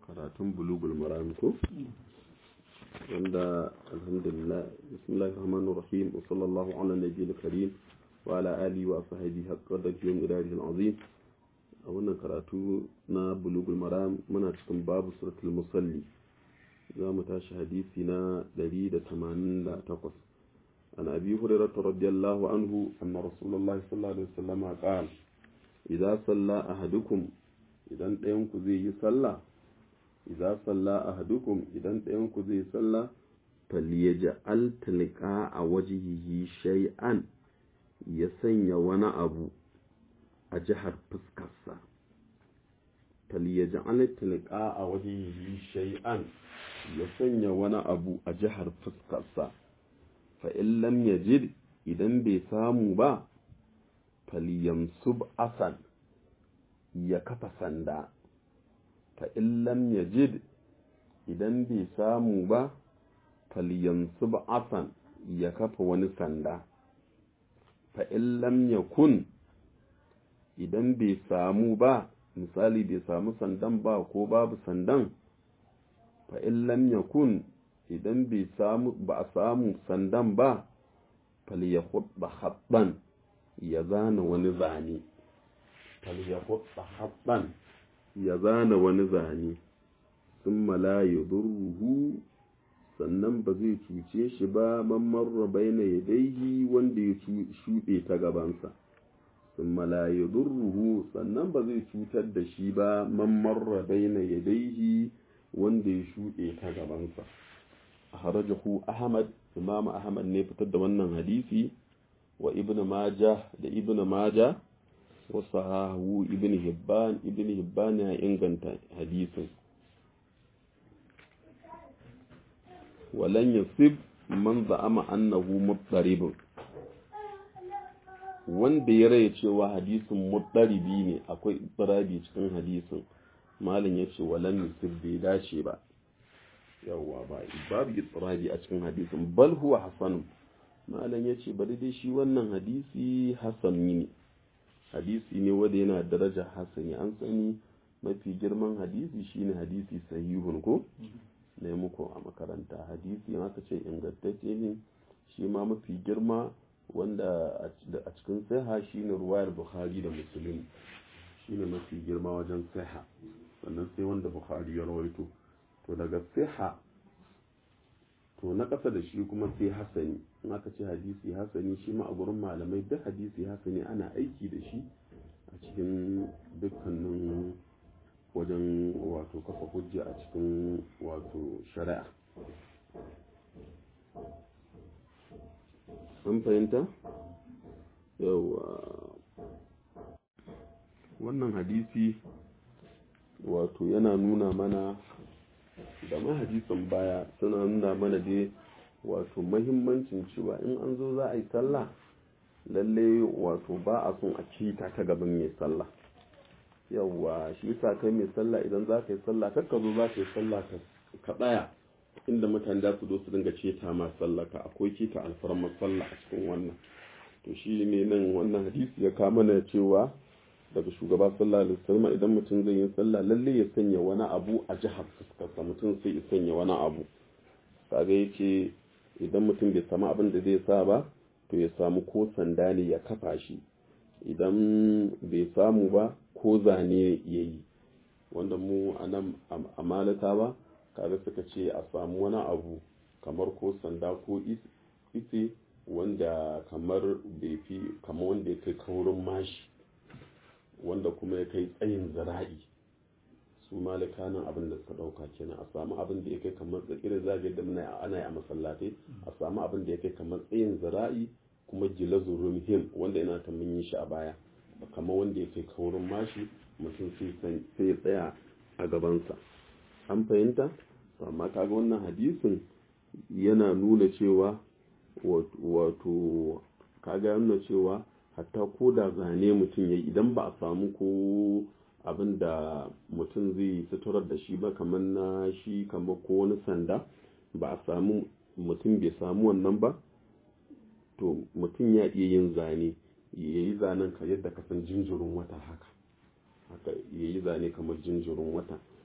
karatun bulugul maram ko wanda alhamdulillah bismillahir rahmanir rahim wa sallallahu ala nabiyil karim wa ala alihi wa sahbihi haqqa da yawm idarihil azim a wannan karatu na bulugul maram muna cikin babu suratul musalli za mu tashi hadisi na 188 عن أبي هريرة رضي الله عنه أن رسول الله صلى الله عليه وسلم قال إذا صلى أحدكم إذا أنتم زي صلى إذا صلى أحدكم إذا أنتم زي صلى فليجعل تلقاء وجهه شيئا يسني وانا أبو أجهر فسكسا فليجعل تلقاء وجهه شيئا يسني وانا أبو أجهر فسكسا fa'in lam yajid idan bai samu ba falyamsub asan ya kafa sanda fa'in lam yajid idan bai samu ba falyamsub asan ya kafa wani sanda fa'in lam yakun idan bai samu ba misali bai samu sandan ba ko babu sandan fa'in lam yakun idan bai samu ba a samu sandan ba falyahudda habban ya zana wani zane falyahudda habban ya zana wani zane sun mala ya durruhu sannan ba zai cuce shi ba mamman baina ya daihi wanda ya shuɗe ta gabansa sun mala ya durruhu sannan ba zai cutar da shi ba mamman baina ya daihi wanda ya shuɗe ta gabansa harajahu ahmad imam ahmad ne fitar da wannan hadisi wa ibn majah da ibn majah wa sahahu ibn hibban ibn hibban ya inganta hadisin walan yasib man za'ama annahu muttaribun wanda ya raya cewa hadisin muttaribi ne akwai ittirabi cikin hadisin malam yace walan yasib bai dace ba yawwa ba babu itsirabi a cikin hadisin bal huwa hasan malam yace bari dai shi wannan hadisi hasani ne hadisi ne wanda yana daraja hasani an sani mafi girman hadisi shine hadisi sahihun ko ne muku a makaranta hadisi in aka ce ingantacce ne shi ma mafi girma wanda a cikin saha shine ruwayar bukhari da muslim shine mafi girma wajen saha sannan sai wanda bukhari ya rawaito to daga siha to na ƙasa da shi kuma sai hasani in aka ce hadisi hasani shi ma a gurin malamai duk hadisi hasani ana aiki da shi a cikin dukkanin wajen wato kafa hujja a cikin wato shari'a an fahimta yawa wannan hadisi wato yana nuna mana da ma hadisin baya suna nuna mana dai wato mahimmancin cewa in an zo za a yi sallah lalle wato ba a son a cita ta gaban mai sallah yawwa shi yasa kai mai sallah idan za ka yi sallah kar ka zo za ka yi sallah ka tsaya inda mutane za su zo su dinga ceta ma sallah ka akwai ceta alfarmar sallah a cikin wannan to shi ne nan wannan hadisi ya kama na cewa daga shugaba sallallahu alaihi wasallam idan mutum zai yi sallah lalle ya sanya wani abu a jihar fuskarsa mutum sai ya sanya wani abu kaga yace idan mutum bai samu abin da zai sa ba to ya samu ko sanda ne ya kafa shi idan bai samu ba ko zane ya yi wanda mu a nan a malata ba kaga suka ce a samu wani abu kamar ko sanda ko ise wanda kamar bai fi kamar wanda ya kai kaurin mashi wanda kuma ya kai tsayin zira'i su malika nan abin da suka dauka kenan a samu abin da ya kai kamar irin zagayar da muna ana yi a masallatai a samu abin da ya kai kamar tsayin zira'i kuma gilazu rumhim wanda yana ta mun yi shi a baya kamar wanda ya kai kaurin mashi mutum sai ya tsaya a gabansa an fahimta amma kaga wannan hadisin yana nuna cewa wato kaga nuna cewa hatta ko da zane mutum ya idan ba a samu ko abin da mutum zai suturar da shi ba kamar na shi kamar ko wani sanda ba a samu mutum bai samu wannan ba to mutum ya iya yin zane ya yi zanen ka yadda ka san jinjirin wata haka haka ya yi zane kamar jinjirin wata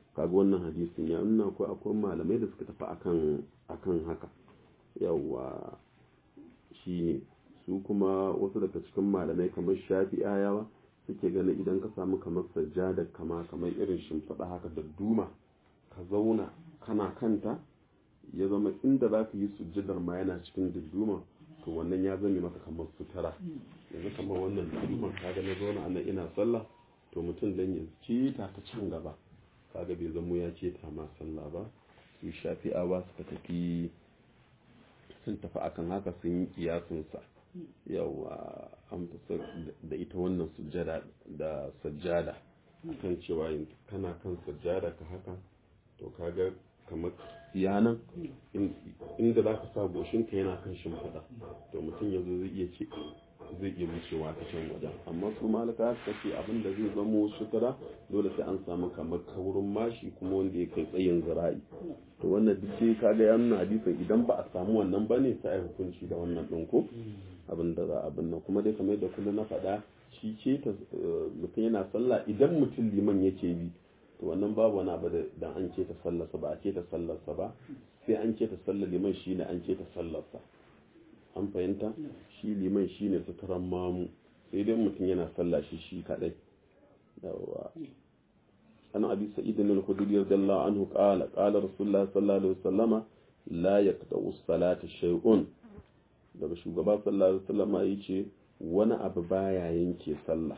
kaga wannan hadisin ya nuna ko akwai malamai da suka tafi akan akan haka yawa shi su kuma wasu daga cikin malamai kamar shafi'ayawa suke ganin idan ka samu kamar sajjada kama kamar irin shimfiɗa haka da duma ka zauna kana kanta ya zama inda za ka yi sujjadar ma yana cikin duduma to wannan ya zame maka kamar sutura yanzu kamar wannan duduma kaga na zauna anan ina sallah to mutum dan ya ceta ta can gaba kaga bai zamo ya ceta ma sallah ba su shafi'awa suka tafi sun tafi akan haka sun yi kiyasinsa yawa an da ita wannan sujjada da sajjada kan cewa kana kan sajjada ka haka to kaga kamar yanan inda za ka sa goshinka yana kan shimfiɗa to mutum ya zo zai iya ce zai iya wucewa ta can wajen amma su malaka suka ce abin da zai zamo sutura dole sai an samu kamar kaurin mashi kuma wanda ya kai tsayin zira'i to wannan duk dai kaga ya nuna hadisin idan ba a samu wannan ba ne sai a hukunci da wannan ɗin ko abin da za abin nan kuma dai kamar da kullum na faɗa shi ce ta mutum yana sallah idan mutum liman yake bi to wannan babu wani abu da dan an ce ta sallarsa ba a ce ta sallarsa ba sai an ce ta sallar liman shine an ce ta sallarsa an fahimta shi liman shine suturan mamu sai dai mutum yana sallah shi shi kadai yawa an abi sa'id bin al-khudri radiyallahu anhu qala qala rasulullah sallallahu alaihi wasallama la yaqta'u as-salata shay'un daga shugaba sallallahu alaihi wasallama yace wani abu baya yanke sallah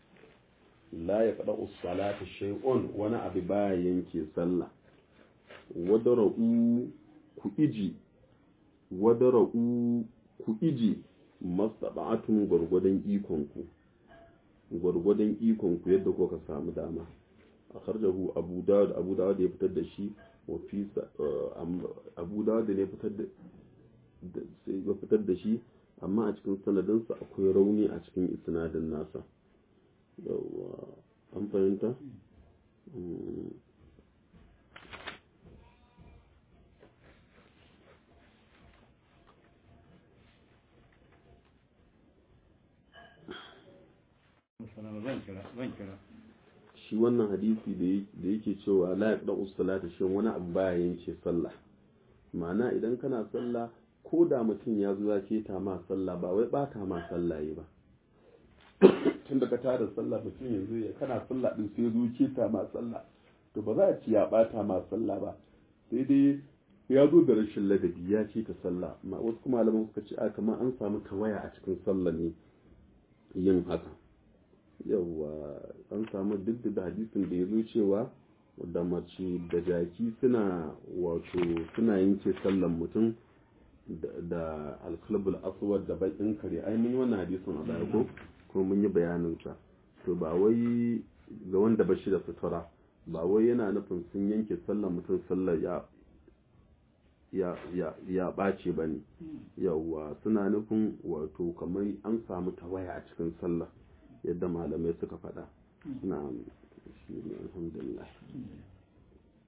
la ya faɗa usalata shay'un wani abu baya yanke sallah wadara'u ku iji wadara'u ku iji masaba'atun gwargwadon ikonku gwargwadon ikonku yadda kuka samu dama a karjahu abu dawud abu dawud ya fitar da shi wa fi abu dawud ne fitar da ya fitar da shi amma a cikin sanadinsa akwai rauni a cikin isnadin nasa yawwa an fahimta shi wannan hadisi da yake cewa la yaqda us-salata shin wani abu baya yanke sallah ma'ana idan kana sallah ko da mutum ya zo ya keta ma sallah ba wai bata ma sallah yi ba tun da ka tada sallah mutum yanzu ya kana sallah din sai zo keta ma sallah to ba za a ci ya bata ma sallah ba sai dai ya zo da rashin ladabi ya ce ta sallah ma wasu kuma malaman suka ce a kamar an samu tawaya a cikin sallah ne yin haka yawwa an samu duk da hadisin da ya zo cewa da mace da jaki suna wato suna yanke sallan mutum da alkalbul aswad da bakin kare ai mun yi wannan hadisin a baya ko kuma mun yi bayanin sa to ba wai ga wanda ba shi da sutura ba wai yana nufin sun yanke sallan mutum sallar ya ya ya ya ɓace ba ne yawwa suna nufin wato kamar an samu tawaya a cikin sallah yadda malamai suka faɗa na shi ne alhamdulillah